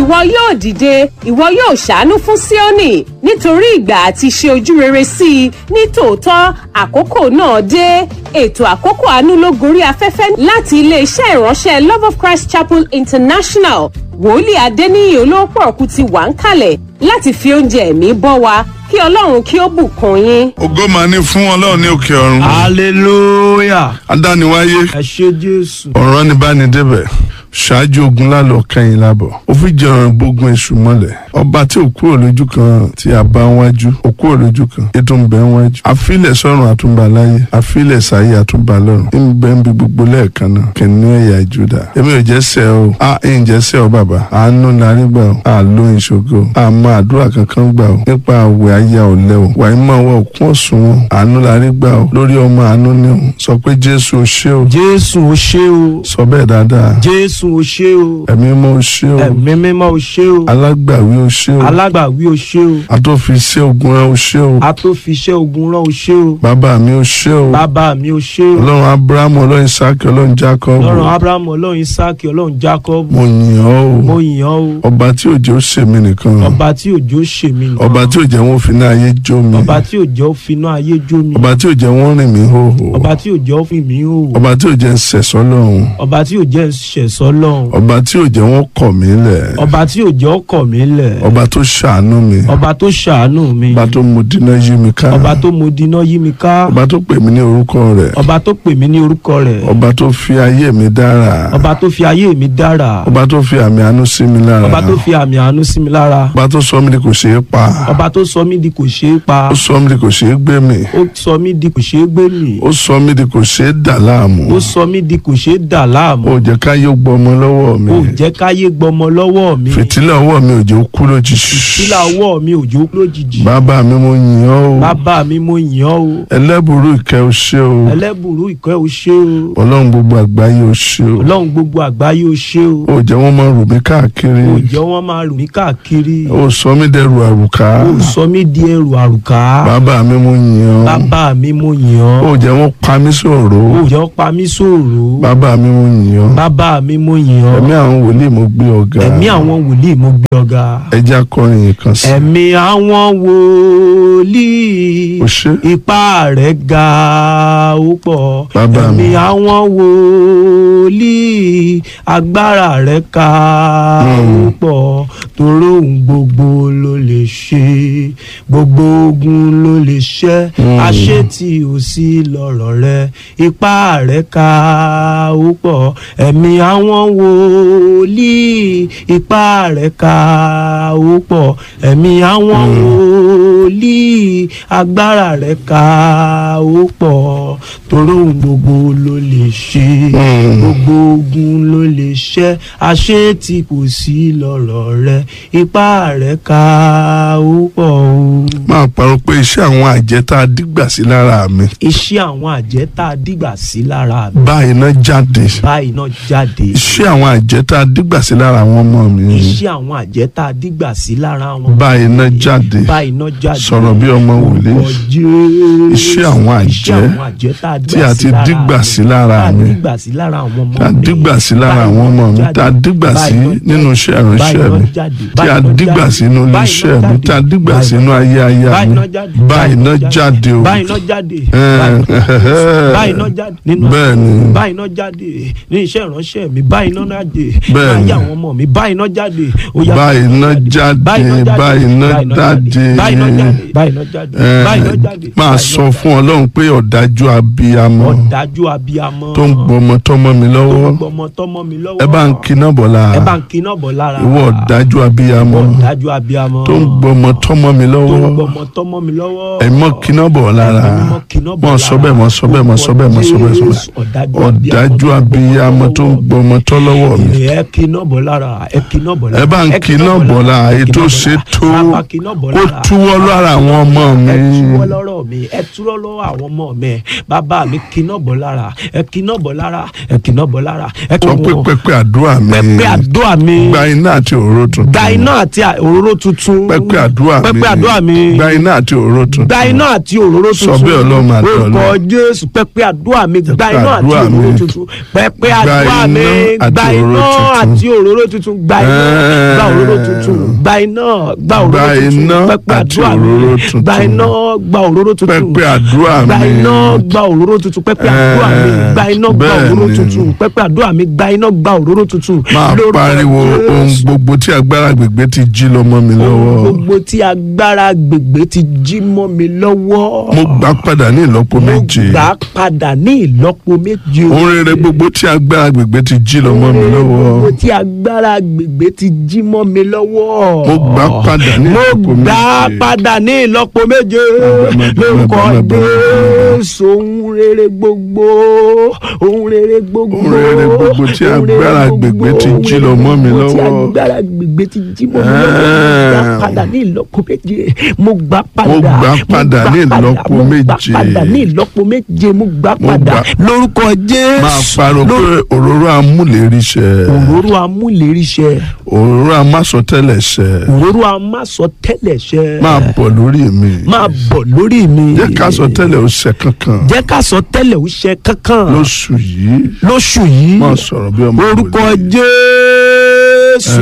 ìwọ yóò dìde ìwọ yóò ṣàánú fún Síónì nítorí ìgbà àti ṣe ojú rere sí i ní tòótọ́ àkókò náà dé ètò àkókò àánú ló gorí afẹ́fẹ́ láti iléeṣẹ́ ìránṣẹ́ Love of Christ Chapel International wòlíì Adéníyì olóòpọ̀ ọ̀kú ti wà ń kalẹ̀ láti fi oúnjẹ ẹ̀mí bọ́ wa kí Ọlọ́run kí ó bùkún yín. ògo máa ní fún ọlọ́run ní òkè ọ̀run hallelujah adániwáyé ẹ ṣé jésù ọ̀rọ̀ ni bá ní débẹ̀ ṣáájú ogun lálọ́ kẹ́yìn lábọ̀ ó fi jẹun gbógun èṣù mọ́lẹ̀ ọba tí ò kúrò lójú kan tí a bá wájú ò kúrò lójú kan ètò ń bẹ wájú àfilẹ̀ sọ́run àtúnbà láyé àfilẹ̀ sáyé àtúnbà lọ́run ń bẹ ń bi gbogbo lẹ́ẹ̀kan náà kìnìún ẹ̀yà Júdà èmi ò jẹ́ sẹ́ o a ń jẹ́ sẹ́ o bàbá àánú larí gbà o a ló ìṣògo a mọ àdúrà kankan gbà o nípa àwẹ̀ ayé ọ̀lẹ́ o wàá mọ̀ wọ òkun ọ̀sùn wọn àánú larí gbà o lórí ọmọ àánú ni o sọ pé Jésù o ṣé o jésù o ṣé o sọ bẹ́ẹ̀ dáadáa jésù o ṣé o ẹ̀mí mọ́ o ṣé o ẹ̀mí mímọ́ o ṣé o alágbàwí o ṣé o alágbàwí o ṣé o atófiṣẹ́ ogun rẹ o ṣé o atófiṣẹ́ ogun rán o ṣé o bàbá mi o ṣé o bàbá mi o ṣé o ọlọ́run abrahamu ọlọ́run isaki ọlọ́run jacob ọlọ́run abrahamu ọlọ́run isaki ọlọ́run jacob mo yìn ọ́ mo o yìn ọ́ o ọba tí òjò ṣe mí nìkan ọba tí òjò ṣe mí nìkan ọba tí òjò wọn fi ní ayé jó mi ọba tí òjò finá ayé jó mi ọba tí òjò wọn rìn mí hóhó ọba tí òjò fi mí hò ọba tí òjò ń sẹ̀sọ́ lọ́hùn ọba tí òjò ṣẹ̀sọ́ lọ́hùn ọba tí òjò wọn kọ̀ mí lẹ̀ ọba tí òjò kọ̀ mí lẹ̀ ọba tó ṣàánú mi ọba tó ṣàánú mi ọba tó mú dínà yí mi ká ọba tó mo dínà yí mi ká ọba tó pè mí ní orúkọ rẹ̀ ọba tó pè mí ní orúkọ rẹ̀ ọba tó fi ayé mi dára ọba tó fi ayé mi dára ọba tó fi àmì àánú sí mi lára ọba tó fi àmì àánú sí mi lára ọba tó sọ mí di kò ṣeé pa ọba tó sọ mí di kò ṣeé pa ó sọ mí di kò ṣeé gbé mi ó sọ mí di kò ṣeé gbé mì ó sọ mí di kò ṣeé dà láàmú ó sọ mí di kò ṣeé dà láàmú ó jẹ́ ká yóò gbọmọ lọ́wọ́ mi ó jẹ́ káyé gbọmọ lọ́wọ́ mi fìtílà ọwọ́ mi ò jẹ́ ó kú lójijì sílà ọwọ́ mi òjò lójijì bàbá mi mo yìn ọ́ o bàbá mi mo yìn ọ́ o ẹlẹ́bùrú ìkẹ́ o ṣé o ẹlẹ́bùrú ìkẹ́ o ṣé o ọlọ́run gbogbo àgbáyé o ṣé o ọlọ́run gbogbo àgbáyé o ṣé o ó jẹ́ wọ́n máa rù mí káàkiri ó jẹ́ wọ́n máa rù mí káàkiri ó sọ mí dẹrù àrùká ó sọ mí di ẹrù àrùká bàbá mi mo yìn ọ́ bàbá mi mo yìn ọ́ ó jẹ́ wọ́n pa mí sòrò ó jẹ́ ó pa mí sòrò bàbá mi mo yìn ọ́ bàbá mi mo yìn ọ́ ẹ̀mí àwọn wòlíì mo gbé ọ̀gá ẹ̀mí àwọn wòlíì mo gbé ọ̀gá ẹjẹ́ akọrin yìí kan sí ẹ̀mí àwọn wòlíì o ṣé ipá rẹ̀ ga ó pọ̀ Bàbá mi. ẹ̀mí àwọn wòlíì agbára rẹ̀ ka ó pọ̀ torí ohun gbogbo ló lè ṣe gbogbo ogun ló lè ṣẹ́ àṣetì ò sí lọ́rọ̀ rẹ̀ ipá rẹ̀ ka ó pọ̀ ẹ̀mí àwọn wòlíì ipá rẹ̀ ka ó pọ̀ ẹ̀mí àwọn wòlíì agbára rẹ̀ ka ó pọ̀ torí ohun gbogbo ló lè ṣe gbogbo ogun ló lè ṣẹ́ àṣetì kò sí lọ́rọ̀ rẹ̀ ipá rẹ̀ ka ó pọ̀ o. máa parọ́ pé iṣẹ́ àwọn àjẹ́ tá a dígbà sí lára mi iṣẹ́ àwọn àjẹ́ tá a dìgbà sí lára mi báyìí náà jáde báyìí náà jáde iṣẹ́ àwọn àjẹ́ tá a dígbà sí lára àwọn ọmọ mi iṣẹ́ àwọn àjẹ́ tá a dìgbà sí lára wọn báyìí náà jáde báyìí náà jáde sọ̀rọ̀ bí ọmọ wòlíì Orúkọ Jésù. Iṣẹ́ àwọn àjẹ́ Iṣẹ́ àwọn àjẹ́ tá a tí a ti dígbà sí lára mi. tá a dígbà sí lára àwọn ọmọ mi tá a dígbà sí lára àwọn ọmọ mi tá a dígbà sí nínú iṣẹ́ ìránṣẹ́ mi tí a dígbà sínú ilé iṣẹ́ mi tí a dígbà sínú ayé aya mi báyìí náà jáde o báyìí náà jáde Eh, báyìí náà jáde nínú bẹ́ẹ̀ ni báyìí náà jáde ní iṣẹ́ ìránṣẹ́ mi báyìí náà jáde Bẹ́ẹ̀ ni. láyé àwọn ọmọ mi báyìí náà jáde ó yá báyìí náà jáde báyìí náà jáde báyìí náà jáde báyìí náà jáde Eh, báyìí náà jáde máa báyìí sọ náà fún ọlọ́run pé ọ̀dájú abiyamọ ọ̀dájú abiyamọ tó ń gbọmọ tọmọ mi tó lọ́wọ́ ń gbọmọ tọmọ mi lọ́wọ́ ẹ bá ń kiná bọ̀ la ẹ bá ń kiná bọ̀ lára ìwọ ọ̀dájú abiyamọ ọ̀dájú abiyamọ tó ń gbọmọ tọmọ mi tó ń lọ́wọ́ gbọmọ tọmọ mi lọ́wọ́ ẹ mọ kiná bọ̀ lára Ẹ̀mí mímọ́ kiná bọ̀ mọ sọ bẹ́ẹ̀ mọ sọ bẹ́ẹ̀ mọ sọ bẹ́ẹ̀ mọ sọ bẹ́ẹ̀ sọ Jésù, bẹ́ẹ̀ ọ̀dájú ọ̀dájú abiyamọ tó ń gbọmọ tọ́ lọ́wọ́ mi ẹ kiná bọ̀ lára ẹ kiná bọ̀ lára ẹ bá ń kiná bọ̀ la èyí tó ṣe tó Bàbá kiná bọ̀ kó lára. túwọ́ lára àwọn ọmọ mi ẹ túwọ́ lọ́rọ̀ mi ẹ túwọ́ lọ́wọ́ àwọn ọmọ mi bàbá mi kiná bọ̀ lára ẹ kiná bọ̀ lára ẹ kiná bọ̀ lára ẹ sọ pé pẹpẹ àdúrà mi pẹpẹ àdúrà mi gba iná àti òróró tuntun gba iná àti òróró tuntun pẹpẹ àdúrà mi pẹpẹ àdúrà mi gba iná àti òróró tuntun gba iná àti òróró Sọ tuntun bẹ́ẹ̀ Ọlọ́run máa dán ọ orúkọ lóhùn. jésù pẹpẹ àdúrà mi gba iná àti àdúrà mi. òróró tuntun pẹpẹ Gba àdúrà mi iná àti gba òróró iná tuntun. àti òróró tuntun tuntun gba iná Eh. gba òróró tuntun gba iná gba òróró Gba tuntun iná pẹpẹ àti àdúrà mi òróró tuntun. gba iná gba òróró tuntun pẹpẹ àdúrà mi. gba iná gba òróró tuntun pẹpẹ àdúrà mi Eh, gba iná gba bẹ́ẹ̀ òróró ni. tuntun pẹpẹ àdúrà mi gba iná gba òróró tuntun. máa Lórúkọ pariwo Jésù. ohun gbogbo tí agbára gbègbè ti jí lọ mọ́ mi ohun lọ́wọ́ gbogbo tí agbára gbègbè ti jí mọ́ mi lọ́wọ́. mo gbà padà ní ìlọ́po mo méje gbà padà ní ìlọ́po méje. ohun rere gbogbo tí agbára gbègbè ti jí lọ mọ́ mi lọ́wọ́ gbogbo tí agbára gbègbè ti jí mọ́ mi lọ́wọ́. mo gbà padà ní mo ìlọ́po gbà méje padà ní ìlọ́po méje Bàbá, lórúkọ bàbá, bàbá. Jésù ohun rere gbogbo ohun rere gbogbo Ohun rere gbogbo tí ohun rere agbára gbogbo, gbègbè ti ohun jí rere lọ mọ́ mi gbogbo tí lọ́wọ́. agbára gbègbè ti jí mọ́ mi lọ́wọ́ mo gbà Eh. padà ní ìlọ́po méje mo gbà padà Mo gbà mo padà gbà ní padà, ìlọ́po mo gbà méje. padà ní ìlọ́po méje mo gbà Mo padà gbà- lórúkọ Jésù máa pariwo pé òróró amúléríṣẹ́ òróró amúléríṣẹ́ òróró amásọtẹ́lẹ̀ṣẹ́ òróró amásọtẹ́lẹ̀ṣẹ́ máa bọ̀ lórí mi máa bọ̀ lórí mi. jẹ́ ká sọ tẹ́lẹ̀ ó ṣẹ kankan jẹ́ ká sọ tẹ́lẹ̀ ó ṣe kankan lóṣù yìí lóṣù yìí máa sọ̀rọ̀ bí ọmọ orúkọ wòlíì. Jésù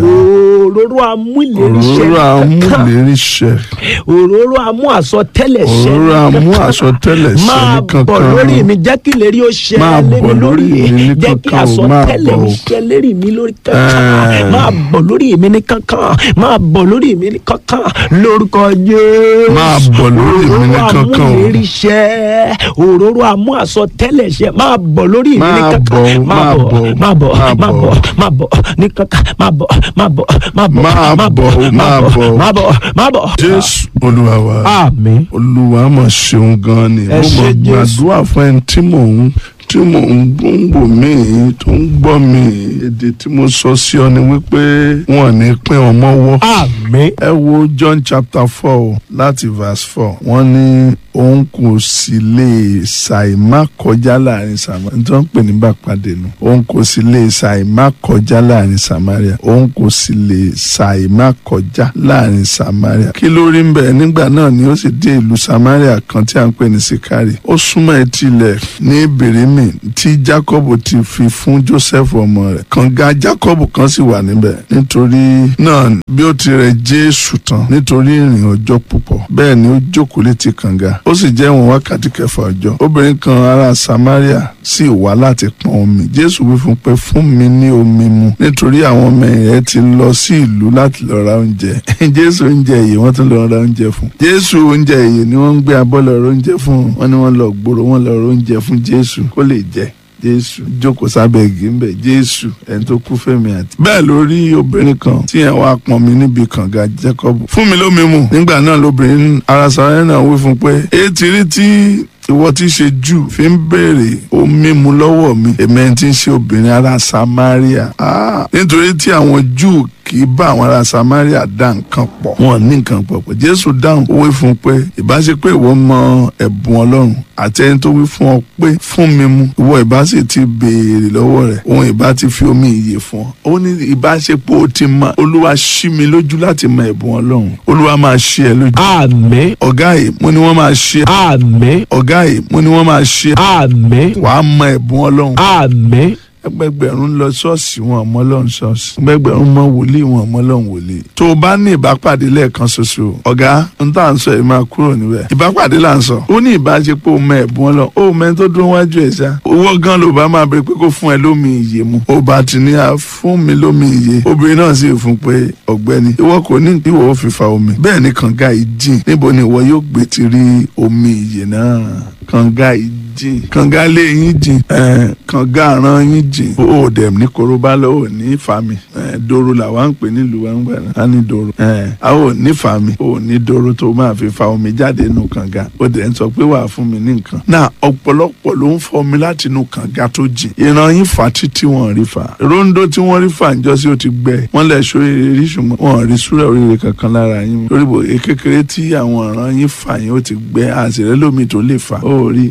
òróró amúléríṣẹ́ òróró kankan amúléríṣẹ́ òróró amú àsọtẹ́lẹ̀ṣẹ́ òróró amú àsọtẹ́lẹ̀ṣẹ́ máa ní bọ̀ kankan lórí mi jẹ́ kí ìlérí ó ṣẹ Máa lé mi bọ̀ lórí lórí mi ní jẹ́ kí kankan o, máa àsọtẹ́lẹ̀ bọ̀ ó o. ṣẹ lérí mi lórí kankan Eh. máa bọ̀ lórí mi ní kankan máa bọ̀ lórí mi ní kankan lórúkọ Jésù Máa bọ̀ lórí mi ní kankan o. òróró amúléríṣẹ́ òróró amú àsọtẹ́lẹ̀ṣẹ́ máa bọ̀ lórí mi ní Máa kankan bọ̀ o, máa máa bọ̀ bọ̀ o, máa bọ̀ máa máa bọ̀ bọ̀ o. máa bọ̀ ní kankan máa bọ̀ máa bọ̀ máa bọ̀ Máa bọ̀ o, máa bọ̀ o. máa bọ̀ máa bọ̀. jésù olúwa wa àmín. olúwa mọ̀ ṣeun gan ni Ẹ mo ṣé mọ̀ Jésù. gbàdúrà fún ẹni tí mò ń tí mò ń gbòǹgbò mí tó ń gbọ́ mi èdè tí mo sọ sí ọ ni wípé wọn ò ní pín ọmọ wọ́. àmín. ẹ wo john chapter four láti verse four wọ́n ní òun kò sì lè ṣàìmá kọjá láàrin samaria nítorí wọ́n pè ní bàpàdé nu òun kò sì lè ṣàìmá kọjá láàrin samaria òun kò sì lè ṣàìmá kọjá láàrin samaria kí ló rí ń bẹ nígbà náà ni ó sì dé ìlú samaria kan tí a ń pè ní sikari ó súnmọ́ etí ilẹ̀ ní bèrèmì tí jacob ti fi fún joseph ọmọ rẹ̀ kànga jacob kan sì wà níbẹ̀ nítorí náà bí ó ti rẹ̀ jésù tán nítorí ìrìn ọjọ́ púpọ̀ bẹ́ẹ̀ ni ó jókòó létí kànga ó sì jẹ́ ìwọ̀n wákàtí kẹfà ọjọ́ obìnrin kan ará samaria sì wá láti pọn omi jésù wí fún pé fún mi ní omi mu nítorí àwọn ọmọ rẹ̀ ti lọ sí ìlú láti lọ ra oúnjẹ jésù oúnjẹ yìí wọ́n tún lọ ra oúnjẹ fún jésù oúnjẹ yìí ni wọ́n ń gbé abọ́ lọ ra oúnjẹ fún wọn ni wọ́n lọ gbòòrò wọ́n lọ ra oúnjẹ fún jésù kó lè jẹ jésù jókòó sábẹ́ igi ń bẹ̀ jésù ẹni tó kú fẹ́mi àti. bẹ́ẹ̀ ló rí obìnrin kan tí ẹ̀ wá pọn mi níbi kànga jacob fún mi lómi mu nígbà náà lóbìnrin ara sàrẹ́ náà wí fún pé etí rí tí ìwọ tí í ṣe jù fi ń béèrè omi mu lọ́wọ́ mi èmi ẹni tí ń ṣe obìnrin ará samaria Ah, nítorí tí àwọn júù kì í bá àwọn ará samaria dá nǹkan pọ̀ wọn ní nǹkan pọ̀ pọ̀ jésù dáhùn ó wí fún un pé ìbá ṣe pé ìwọ mọ ẹ̀bùn ọlọ́run àti ẹni tó wí fún ọ pé fún mi mu ìwọ ìbá sì ti béèrè lọ́wọ́ rẹ̀ òun ìbá ti fi omi ìyè fún ọ ó ní ìbá ṣe pé o ti mọ olúwa ṣí mi lójú láti mọ ẹ̀bùn ọlọ́run olúwa máa ṣí ẹ lójú àmín. ọ̀gá yìí mo ní wọ́n máa ṣí ẹ àmín. ọ̀gá yìí mo ní wọ́n máa ṣí ẹ àmín. wàá mọ ẹ̀bùn ọlọ́run àmín. ẹgbẹgbẹ̀rún lọ ṣọ́ọ̀ṣì wọn ọmọ ọlọ́run ṣọ́ọ̀ṣì ẹgbẹgbẹ̀rún mọ wòlíì wọn ọmọ ọlọ́run wòlíì tó o bá ní ìbápàdé lẹ́ẹ̀kan ṣoṣo ọ̀gá n tá à ń sọ yìí máa kúrò níbẹ̀ ìbápàdé là ń sọ ó ní ìbáṣepọ̀ ọmọ ẹ̀bùn ọlọ́run ó mẹ́ni tó dún wájú ẹ̀ ṣá owó gan ló bá máa bẹ̀rẹ̀ pé kó fún ẹ lómi ìyè mu ó bá ti ní a fún mi lómi ìyè obìnrin náà sì fún pé ọ̀gbẹ́ni ìwọ kò ní ìwọ ò fi fa omi bẹ́ẹ̀ ni kànga yìí jìn níbo ni ìwọ yóò gbé ti rí omi ìyè náà kànga yìí jìn kànga lé yín jìn ẹ kànga àrán yín jìn ó dẹ̀ ní korobá lọ ò ní fami ẹ doro làwa ń pè nílùú wa ń gbà náà á ní doro ẹ a ò ní fami ò ní doro tó máa fi fa omi jáde nù kànga ó dẹ̀ ń sọ pé wàá fún mi ní nǹkan náà ọ̀pọ̀lọpọ̀ ló ń fọ omi láti inú kànga tó jìn ìran yín fà títí wọn rí fà rondo tí wọ́n rí fà ń jọ sí ó ti gbẹ wọ́n lẹ̀ ṣó rere rí ṣùgbọ́n wọn rí súrẹ̀ oríire kankan lára yín lórí bò kékeré tí àwọn ọ̀ràn yín fà yín ó ti gbẹ àṣìrẹ́ lómi tó lè fà ó rí àfìgbà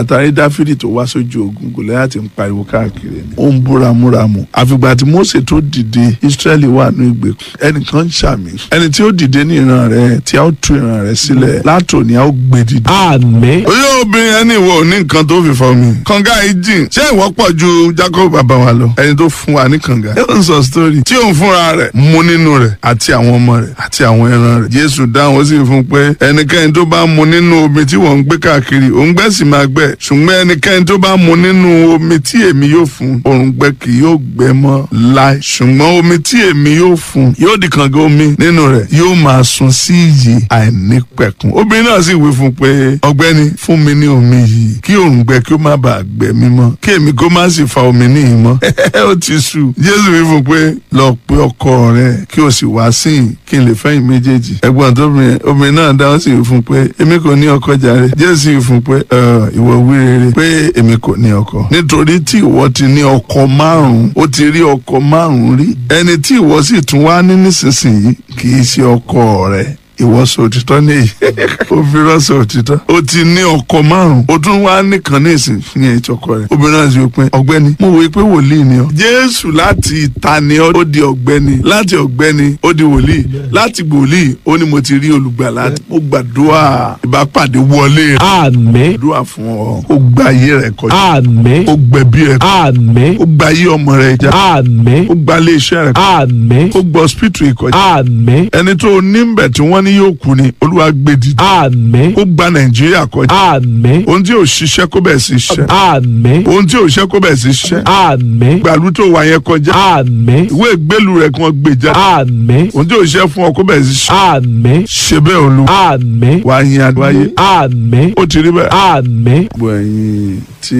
ìgbà tá a rí dáfídì tó wá sójú ogun gòláyàtì ń pariwo káàkiri ni ó ń búramúramù àfìgbà tí mósè tó dìde israẹli wà ní ìgbèkùn ẹnìkan ń ṣàmì ẹni tí ó dìde ní ìran rẹ tí a ó tú ìran rẹ sílẹ̀ látòní a ó gbé dìde. àmín oyè obìnrin ẹni ìwọ ò ní nǹkan tó fi fọ mi. kànga yìí jìn ṣé ìwọ pọ̀ ju jacob bàbá wa lọ ẹni tó fún wa ní kànga. ẹ ń sọ sítórí tí òun fúnra rẹ̀ mu nínú rẹ̀ àti àwọn ọmọ rẹ̀ àti àwọn ẹran rẹ̀. jésù dáhùn ó sì fún pé ẹnikẹ́ni tó bá mu nínú omi tí wọ́n ń gbé káàkiri òǹgbẹ sì máa gbẹ ṣùgbọ́n ẹnikẹ́ni tó bá mu nínú omi tí èmi yóò fún òǹgbẹ kì yóò gbẹ mọ́ láì ṣùgbọ́n omi tí èmi yóò fún yóò di kànga omi nínú rẹ̀ yóò máa sun sí iyì àìnípẹ̀kun obìnrin náà sì wí fún pé ọ̀gbẹ́ni fún mi ní omi yìí kí òǹgbẹ kí ó má bàa gbẹ mí mọ́ kí èmi kó má sì fa omi níyì mọ́ ó ti sú jésù wí fún pé lọ pe ọkọ rẹ kí o sì wá síyìn kí n lè fẹ́yìn méjèèjì ẹ̀gbọ́n tó obìnrin obìnrin náà dáhùn sí wí fún pé èmi kò ní ọkọ jàre jésù wí fún pé "Ẹ, ìwọ wí rere pé èmi kò ní ọkọ nítorí tí ìwọ ti ní ọkọ márùn ó ti rí ọkọ márùn rí ẹni tí ìwọ sì tún wá ní nísinsìnyí kì í ṣe ọkọ rẹ ìwọ sọ òtítọ́ nìyí ó fi rọ́ọ̀sọ òtítọ́ ó ti ní ọkọ márùn ó tún wá nìkan ní ìsìn fi hàn ìtọ́kọ rẹ̀ obìnrin náà sì wí pé ọ̀gbẹ́ni mo wòye pé wòlíì ni ọ jésù láti ìta ni ọ ó di ọ̀gbẹ́ni láti ọ̀gbẹ́ni ó di wòlíì láti wòlíì ó ní mo ti rí olùgbàlà mo gbàdúrà ìbápàdé wọlé rẹ àmín gbàdúrà fún ọ ó gba ayé rẹ kọjá àmín ó gbẹ̀bí rẹ àmín ó gba ayé ọmọ rẹ já àmín ó gba ilé iṣẹ́ rẹ àmín ó gbọ́ hospital ìkọjá àmín ẹni tó ní ń bẹ̀ tí wọ́n ní yóò kú ni olúwa gbé dìde àmín ó gba nàìjíríà kọjá àmín ohun tí ò ṣiṣẹ́ kó bẹ̀ sí ṣiṣẹ́ àmín ohun tí ò ṣiṣẹ́ kó bẹ̀ sí ṣiṣẹ́ àmín gbàlú tó wà yẹn kọjá àmín ìwé ìgbélú rẹ̀ kí wọ́n gbé jáde àmín ohun tí ò ṣiṣẹ́ fún ọ kó bẹ̀ sí ṣiṣẹ́ àmín ṣe bẹ́ẹ̀ olú àmín wà á yin àdúráyé àmín ó ti rí bẹ́ẹ̀. àmín gbogbo ẹ̀yin tí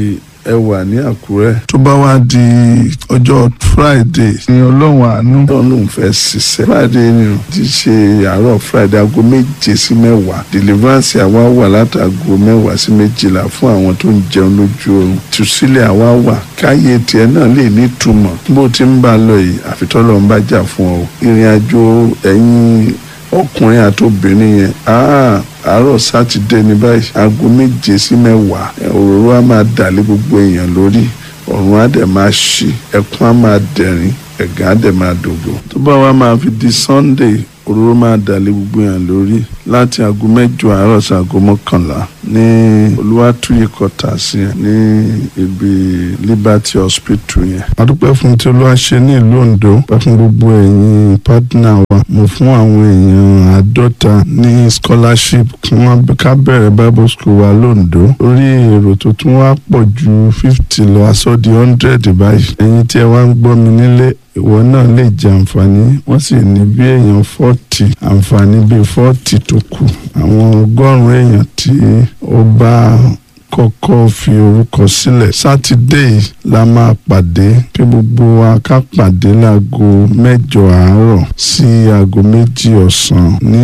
ẹ wà ní àkúrẹ́. tó bá wá di ọjọ́ friday ní ọlọ́run àánú ọlọ́run lòún fẹ́ ṣiṣẹ́. friday ni o ti ṣe àárọ̀ friday aago méje sí mẹ́wàá deliverance àwa wà látago mẹ́wàá sí méjìlá fún àwọn tó ń jẹun lójú oorun tùsílẹ̀ àwa wà káyé tiẹ̀ náà lè nítumọ̀ bó ti ń bá a lọ yìí àfitọ́lọ́ ń bá jà fún ọ ìrìn àjò ẹ̀yin ọkùnrin àti obìnrin yẹn ah, àárọ̀ sátidé ní báyìí aago méje sí mẹ́wàá ẹ, òróró á máa dà lé gbogbo èèyàn lórí ọ̀run á dẹ̀ máa ṣí ẹkún á máa dẹ̀rín ẹ̀gàn á dẹ̀ máa dògbò. tó bá wá máa fi di sunday òróró máa dà lé gbogbo èèyàn lórí láti aago mẹ́jọ àárọ̀ sí aago mọ́kànlá ní olúwàtúyè kọta sí ẹ ní ibi liberty hospital yẹn. a dúpẹ́ fún tí olúwa ṣe ní ìlú ondo pẹ́ fún gbogbo ẹ̀yin pátánà wa mo fún àwọn èèyàn àádọ́ta ní scholarship kí wọ́n ká bẹ̀rẹ̀ bible school wa londo orí èrò tó tún wá pọ̀ ju fifty lọ aṣọ di hundred báyìí ẹ̀yin tí ẹ wá ń gbọ́ mi nílé ìwọ náà lè jẹ àǹfààní wọ́n sì ní bí èèyàn fọ́ọ̀tì àǹfààní bíi fọ́ọ̀tì tó kù àwọn ọgọ́rùn-ún èèyàn tí ó bá kọ́kọ́ fi orúkọ sílẹ̀ sátidé yìí la máa pàdé kí gbogbo wa ká pàdé láago mẹ́jọ àárọ̀ sí aago méjì ọ̀sán ní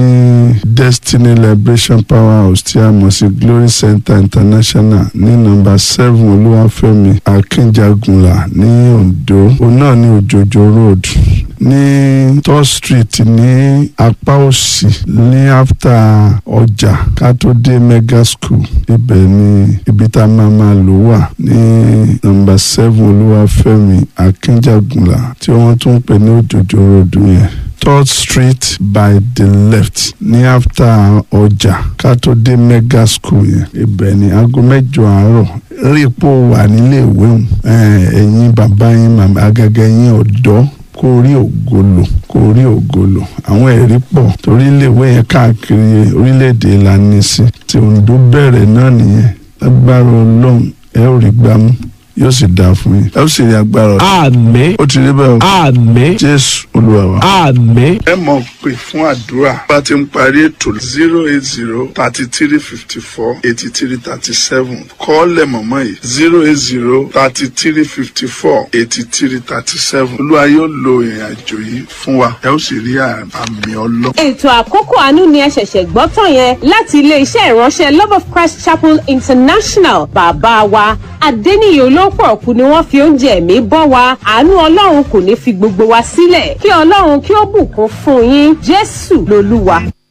destiny liberation power house tí a mọ̀ sí glory center international ní nọ́mbà seven olúwàfẹ́mi akínjagunlá ní ondo òun náà ní òjòjò road ní third street ní apá òsì ní after ọjà ká tó dé mega school ibẹ̀ ni ibi tá a máa máa lò wà ní nọ́mbà seven olúwàfẹ́mi akínjagunlá tí wọ́n tún ń pè ní òjòjò road yẹn third street by the left ní after ọjà ká tó dé mega school yẹn ibẹ̀ ni aago mẹ́jọ àárọ̀ rí ipò wà nílé ìwé òun ẹ̀yin bàbá yín màmá agaga yín ọ̀dọ́ kó rí ògolo kó rí ògolo àwọn ẹ̀rí pọ̀ torí iléèwé yẹn káàkiri orílẹ̀-èdè ìlànà sí tí Oǹdó bẹ̀rẹ̀ náà nìyẹn lágbára ọlọ́run ẹ ò rí gbámú yóò sì dáa fún yín ẹ ó sì rí agbára ọ̀dọ́ àmín ó ti rí bẹ́ẹ̀ o àmín jésù olúwa wa. àmín ẹ mọ̀ pé fún àdúrà bá ti ń parí ètò zero eight zero thirty three fifty four eighty three thirty seven kọ́ọ̀lẹ̀ mọ̀mọ́ yìí zero eight zero thirty three fifty four eighty three thirty seven olúwa yóò lo ìrìn àjò yìí fún wa ẹ ó sì rí àmì ọlọ́. ètò àkókò àánú ni ẹ ṣẹ̀ṣẹ̀ gbọ́ tán yẹn láti iléeṣẹ́ ìránṣẹ́ love of christ chapel international bàbá wa adẹ́niyè olóòpọ̀ ọ̀kú ni wọ́n fi oúnjẹ ẹ̀mí bọ́ wa àánú ọlọ́run kò ní fi gbogbo wa sílẹ̀ kí ọlọ́run kí ó bùkún fún yín jésù lolúwa.